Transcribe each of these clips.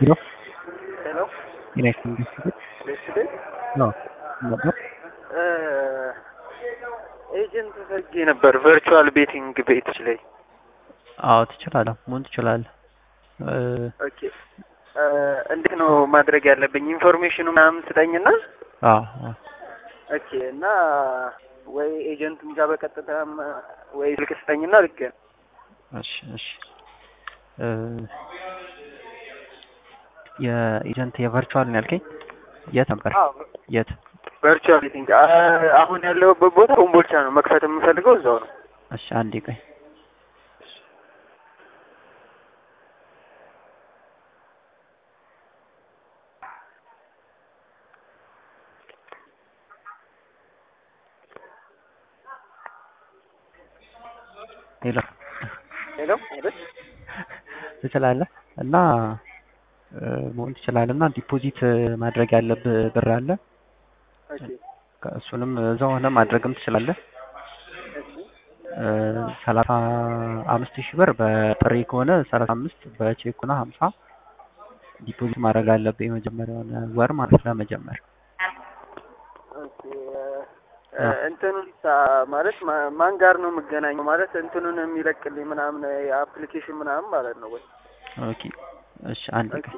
ሄሎ ሄሎ ጤና ይስጥልኝ ቤተሰቦች። ቤተሰብ አዎ ነበር። ኤጀንት ፈልጌ ነበር ቨርቹዋል ቤቲንግ ቤቶች ላይ። አዎ ትችላለህ፣ መሆን ትችላለህ። እ፣ ኦኬ እ፣ እንዴት ነው ማድረግ ያለብኝ? ኢንፎርሜሽኑ ምናምን ስጠኝና አዎ አዎ። ኦኬ እና ወይ ኤጀንቱም ጋር በቀጥታም ወይ ስልክ ስጠኝና ልክ እሺ እሺ። እ፣ የኤጀንት የቨርቹዋል ነው ያልከኝ? የት ነበር? የት? ቨርቹዋል ቤቲንግ አ- አሁን ያለሁበት ቦታ ኮምቦልቻ ነው። መክፈት የምፈልገው እዛው ነው። እሺ አንዴ ቆይ። ሄሎ ሄሎ አይደል? ትችላለህ እና እ፣ መሆን ትችላለህ እና ዲፖዚት ማድረግ ያለብህ ብር አለ። ኦኬ እሱንም እዛው ሆነ ማድረግም ትችላለህ። እሺ እ፣ ሰላሳ አምስት ሺህ ብር በጥሬ ከሆነ ሰላሳ አምስት በቼክ ከሆነ ሀምሳ ዲፖዚት ማድረግ አለብህ የመጀመሪያውን ወር ማለት ለመጀመር ኦኬ እ፣ እንትኑን ሳ- ማለት ማ- ማን ጋር ነው የምገናኘው? ማለት እንትኑን የሚለቅልኝ ምናምን የአፕሊኬሽን ምናምን ማለት ነው ወይ? ኦኬ እሺ አንድ ኦኬ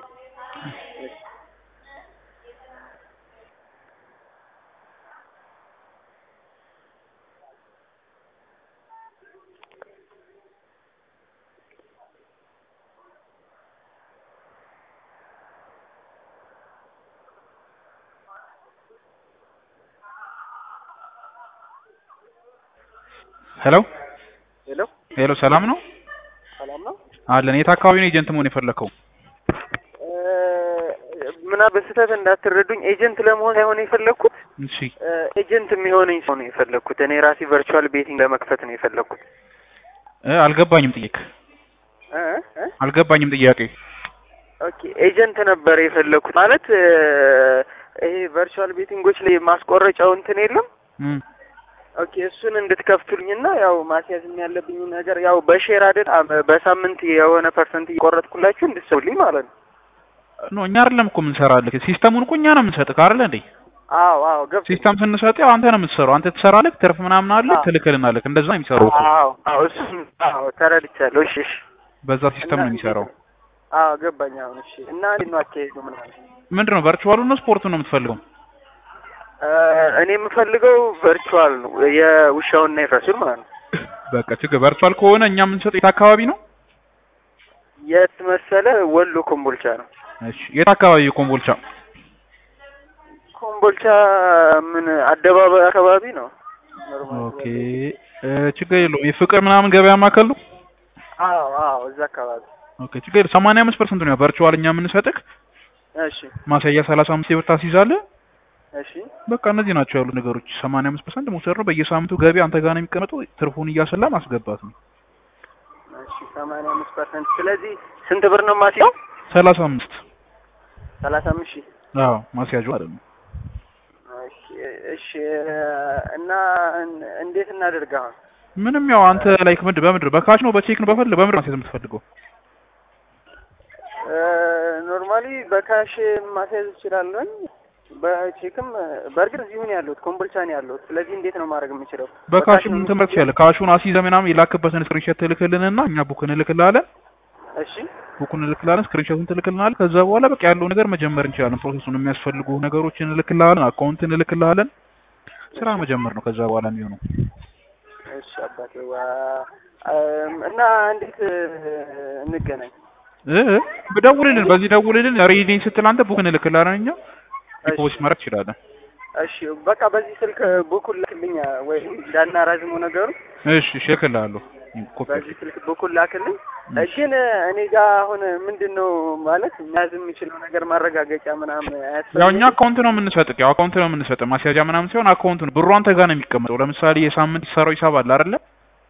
ሄሎ ሄሎ ሄሎ፣ ሰላም ነው ሰላም ነው። አለን። የት አካባቢ ነው ኤጀንት መሆን የፈለከው? እ፣ ምናምን በስህተት እንዳትረዱኝ ኤጀንት ለመሆን ሳይሆን የፈለግኩት እሺ እ፣ ኤጀንት የሚሆነኝ ሰው ነው የፈለግኩት። እኔ ራሴ ቨርቹዋል ቤቲንግ ለመክፈት ነው የፈለግኩት። እ፣ አልገባኝም ጥያቄ እ እ አልገባኝም ጥያቄ። ኦኬ ኤጀንት ነበር የፈለግኩት ማለት እ፣ ይሄ ቨርቹዋል ቤቲንጎች ላይ ማስቆረጫው እንትን የለም እም፣ ኦኬ እሱን እንድትከፍቱልኝና ያው ማስያዝ ያለብኝ ነገር ያው በሼር አይደል አ- በሳምንት የሆነ ፐርሰንት እየቆረጥኩላችሁ እንድትሰውልኝ ማለት ነው። ኖ እኛ አይደለም እኮ የምንሰራልህ፣ ሲስተሙን እኮ እኛ ነው የምንሰጥህ አይደል እንዴ? አዎ አዎ ገብ ሲስተም ስንሰጥ ያው አንተ ነው የምትሰራው። አንተ ትሰራለህ፣ ትርፍ ምናምን አለ አዎ። ትልክልናለህ። እንደዛ ነው የሚሰራው እኮ አዎ አዎ እሱን አዎ ተረድቻለሁ። እሺ እሺ በዛ ሲስተም ነው የሚሰራው። አዎ ገባኝ። አሁን እሺ እና እንዴት ነው አካሄዱ ምናምን? ምንድን ነው ቨርቹዋሉ ነው ስፖርቱ ነው የምትፈልገው? እ፣ እኔ የምፈልገው ቨርቹዋል ነው የውሻውና የፈሱን ማለት ነው። በቃ ችግር ቨርቹዋል ከሆነ እኛ የምንሰጠው የት አካባቢ ነው? የት መሰለ? ወሎ ኮምቦልቻ ነው። እሺ የት አካባቢ ኮምቦልቻ? ኮምቦልቻ ምን አደባባይ አካባቢ ነው። ኖርማል ኦኬ እ፣ ችግር የለውም። የፍቅር ምናምን ገበያ ማዕከል ነው። አዎ አዎ እዛ አካባቢ ኦኬ ችግር የለውም። ሰማንያ አምስት ፐርሰንት ነው ቨርቹዋል እኛ የምንሰጥህ። እሺ ማሳያ ሰላሳ አምስት ብር ታስይዛለህ። እሺ በቃ እነዚህ ናቸው ያሉ ነገሮች። ሰማንያ አምስት ፐርሰንት መውሰድ ነው። በየሳምንቱ ገቢ አንተ ጋር ነው የሚቀመጠው። ትርፉን እያሰላ ማስገባት ነው። እሺ ሰማንያ አምስት ፐርሰንት ስለዚህ ስንት ብር ነው ማስያው? ሰላሳ አምስት ሰላሳ አምስት ሺህ አዎ ማስያዡ ማለት ነው። እሺ እሺ እና እን- እንዴት እናደርግ አሁን? ምንም ያው አንተ ላይክ ምንድን በምንድን ነው በካሽ ነው በቼክ ነው በፈል በምንድን ነው ማስያዝ የምትፈልገው? ኖርማሊ በካሽ ማስያዝ እችላለሁ። በቼክም በእርግጥ እዚሁ ነው ያለሁት፣ ኮምቦልቻ ነው ያለሁት። ስለዚህ እንዴት ነው ማድረግ የምችለው? በካሽ ነው ምን ትምህርት ትችላለህ። ካሹን አስይዘህ ምናምን የላክበትን ስክሪንሾት ትልክልንና እኛ ቡክ እንልክልሃለን። እሺ ቡኩን እንልክልሃለን፣ ስክሪንሾቱን ትልክልናለህ። ከዛ በኋላ በቃ ያለው ነገር መጀመር እንችላለን። ፕሮሰሱን የሚያስፈልጉ ነገሮችን እንልክልሃለን፣ አካውንት እንልክልሃለን። ስራ መጀመር ነው ከዛ በኋላ የሚሆነው። እሺ አባቴ ዋ እም፣ እና እንዴት እ፣ እንገናኝ? እ ደውልልን፣ በዚህ ደውልልን። ሬዲ ስትል አንተ ቡክ እንልክልሃለን እኛ ዲፖዚት ማድረግ ትችላለን። እሺ በቃ በዚህ ስልክ ቡኩን ላክልኝ ወይም እንዳናራዝመው ነገሩ እሺ እሺ እልክልሃለሁ። ኮፒ በዚህ ስልክ በኩል ላክልኝ። ግን እኔ ጋር አሁን ምንድን ነው ማለት መያዝ የምችለው ነገር ማረጋገጫ ምናምን ያው አያስፈልግም? እኛ አካውንት ነው የምንሰጥህ። ያው አካውንት ነው የምንሰጥህ። ማስያዣ ምናምን ሲሆን አካውንት ነው ብሩ አንተ ጋር ነው የሚቀመጠው። ለምሳሌ የሳምንት ይሰራው ሂሳብ አለ አይደለ?